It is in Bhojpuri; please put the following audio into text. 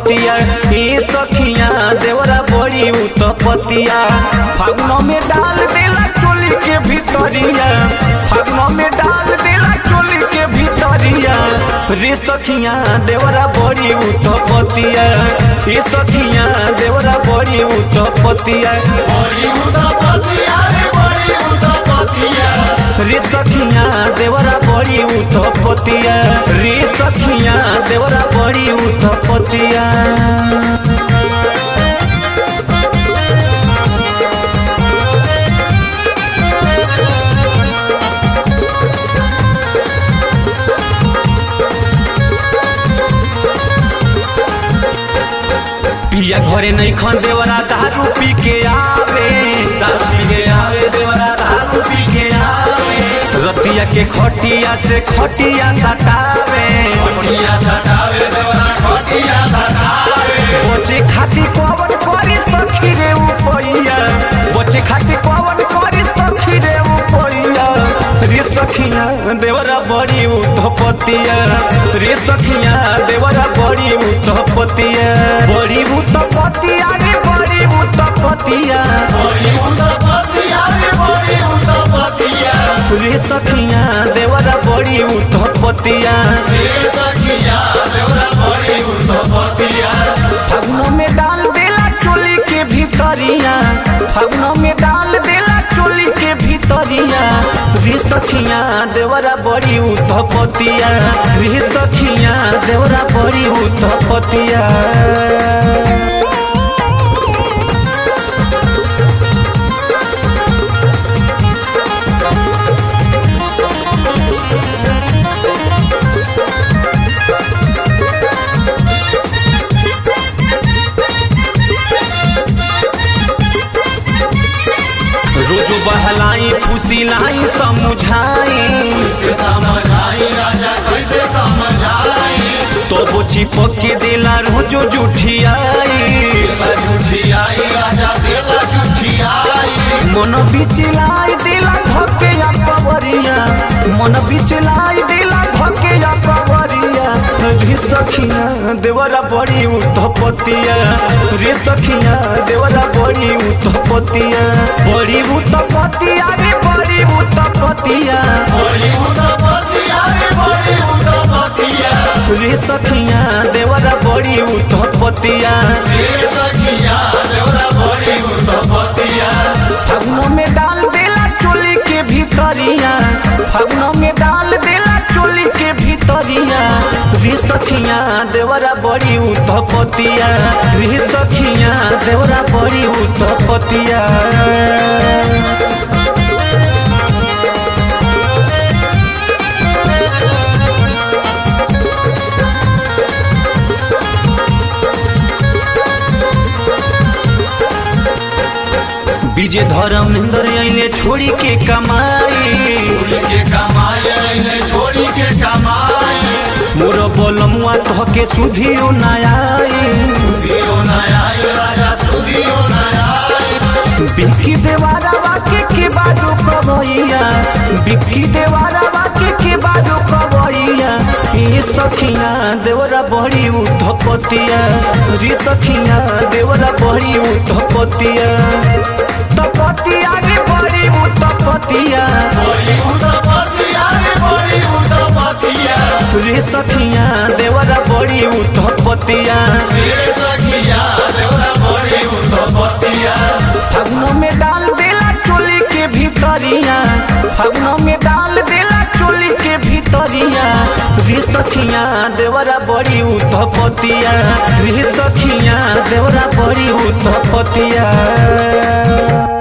पतिया ए सखिया देवरा बड़ी उत्पतिया फागुन में डाल देला चोली के भीतरिया फागुन में डाल देला चोली के भीतरिया रे सखिया देवरा बड़ी उत्पतिया ए सखिया देवरा बड़ी उत्पतिया बड़ी उदापतिया रे बड़ी उदापतिया रे सखिया देवरा बड़ी उत्पतिया रे सखिया देवरा बड़ी उत्पतिया पिया घरे नहीं खन देवरा दारू पी के आवे दारू पी के आवे देवरा दारू पी के आवे रतिया के खटिया से खटिया सटावे खटिया सटावे देवरा खटिया सटावे बचे खाती कवन करी सखी रे उपैया बचे खाती कवन करी सखी रे उपैया रे सखिया देवरा बड़ी उतपतिया रे सखिया देवरा बड़ी उतपतिया बड़ी उतपतिया रे बड़ी उतपतिया बड़ी उदापतिया रे बड़ी उदापतिया रे सखिया देवरा बड़ी उतपतिया रे सखिया देवरा बड़ी उदापतिया फागुन में डाल देला चोली के भीतरिया फागुन में डाल देला चोली के भीतरिया रे सखिया देवरा बड़ी उतपतिया रे सखिया देवरा बड़ी उतपतिया रोजो बहलाई फुसिलाई समुझाई कैसे समझाई राजा कैसे समझाई तो वो चिपक के देला रोजो जुठियाई देला झूठियाई राजा देला झूठियाई मन बिचलाई देला धके या पवरिया मन बिचलाई देला धके या पवरिया रे सखिया देवरा बड़ी उतपतिया रे सखिया देवरा बड़ी उतपतिया बड़ी उतपतिया रे बड़ी उतपतिया बड़ी उदापतिया रे बड़ी उदापतिया रे सखिया देवरा बड़ी उतपतिया रे सखिया देवरा बड़ी उदापतिया फागुन में डाल देला चोली के भीतरिया फागुन में डाल देला चोली के भीतरिया रे सखिया देवरा बड़ी उतपतिया रे सखिया देवरा बड़ी उतपतिया विजय धर्मेंद्र अइले छोड़ी के कमाई छोड़ी के कमाए ने छोड़ी के कमाए मोर बलमुआ तहके सुधियो नयाई दियो नया राजा सुदियो नया बिक्की देवारा वाके के बाजू कबैया बिक्की देवारा वाके के बाजू कबैया ए सखिया देवरा बड़ी उठपतिया रे सखिया देवरा बड़ी उठपतिया तपतिया रे बड़ी उठपतिया बड़ी उदापतिया रे बड़ी उदापतिया रे सखिया देवरा बड़ी उठपतिया रे सखिया देवरा बड़ी उदापतिया फागुन में डाल देला चोली के भीतरिया फागुन में डाल देला चोली के भीतरिया रे सखिया देवरा बड़ी उतपतिया रे सखिया देवरा बड़ी उतपतिया